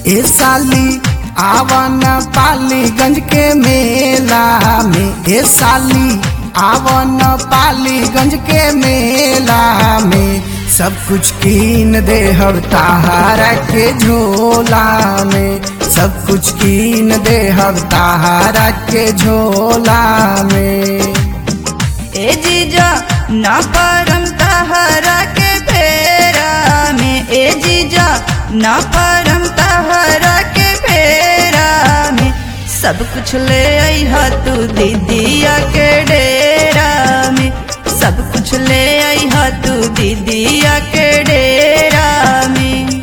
ए साली आवन पालीगंज के मेला में ए साली आवन पालीगंज के मेला में सब कुछ कीन दे हर ताहारा के झोला में सब कुछ कीन दे हर ताहारा के झोला में ए जीजा ना परम तहरा के फेरा में ए जीजा ना परम तहरा के फेरा में सब कुछ ले आई हा तू दीदिया के डेरा में सब कुछ ले आई हा तू दीदिया के डेरा में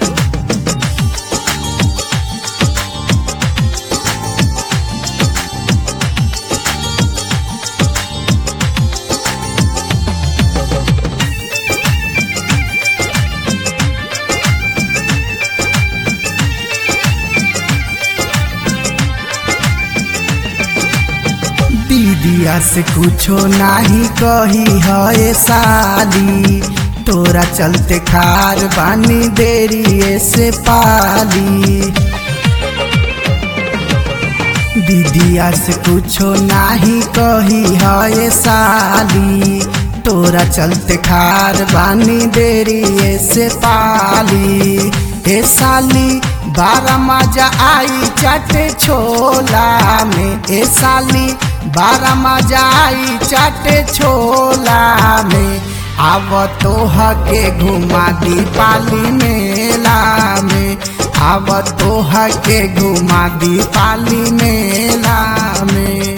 दीदिया से कुछो नाही कही है साली तोरा चलते खार बानी देरी से पाली दीदिया से कुछो नाही कही है साली तोरा चलते खार बानी देरी से पाली हे साली बारह मजा आई चाटे छोला में ए साली बारह मजा आई चाटे छोला में आव तो हके घुमा दी पाली मेला में आव तो हके घुमा दी पाली मेला में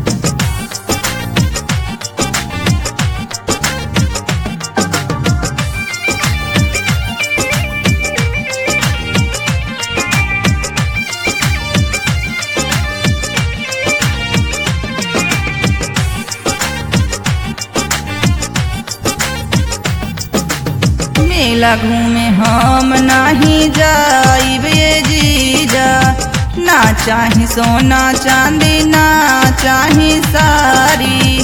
मेला घूमे हम नाही जाइब ये जीजा ना चाही सोना चांदी ना चाही सारी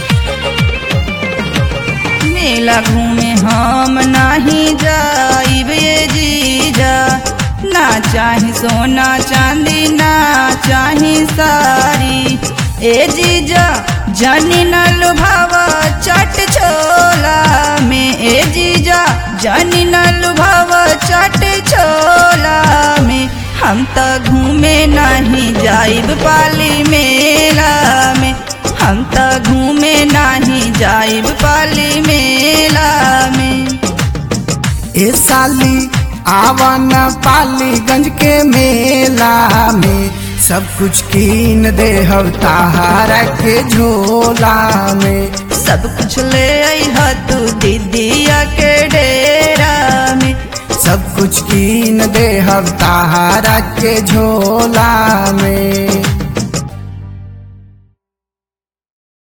मेला घूमे हम नाही जाइब ये जीजा ना चाही सोना चांदी ना चाही सारी ए जीजा जानी न लुभावा चट छोला में ए जीजा जानी न लुभावा चट छोला में हम तो घूमे नहीं जाइब पाली मेला में हम तो घूमे नहीं जाइब पाली मेला में ए साली आवन पालीगंज के मेला में सब कुछ कीन दे हर ताहारा के झोला में सब कुछ ले आई हा तू दीदिया के डेरा में सब कुछ कीन दे हर ताहारा के झोला में